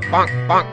bonk, bonk.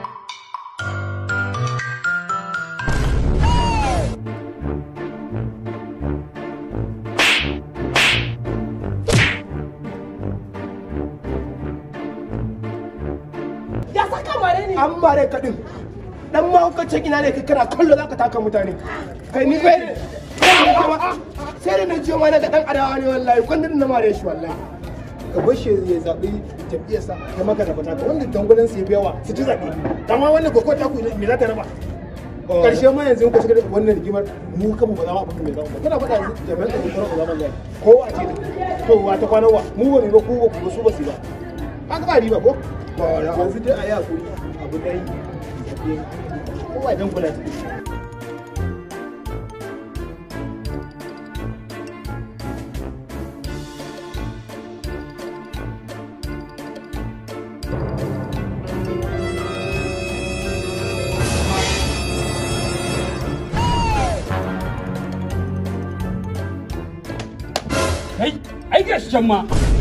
Ya saka mare ni. an bare ka din dan mahaukacin ina ne kai kana kallo zaka taka mutane kai ni bai sai da na jiyo ma na ga dan adawa ne wallahi kwandon na mare shi wallahi ka bar shi ya zaɓi jam'iyyarsa ya maka da fata wanda dangulan su ya fi yawa su ci zaɓe amma wannan koko ta ku me za ta raba karshe ma yanzu ka shiga wannan rigimar mu kanmu ba za mu abin mai zama ba kana faɗa yanzu jami'an da kuma ba za mu zai kowa ce da to wa ta kwana wa mu ba mu ba ku ba su ba su ba haka ba riba ko yanzu dai a yi hakuri abu dai kowa dan kula ta kai ai gashi can ma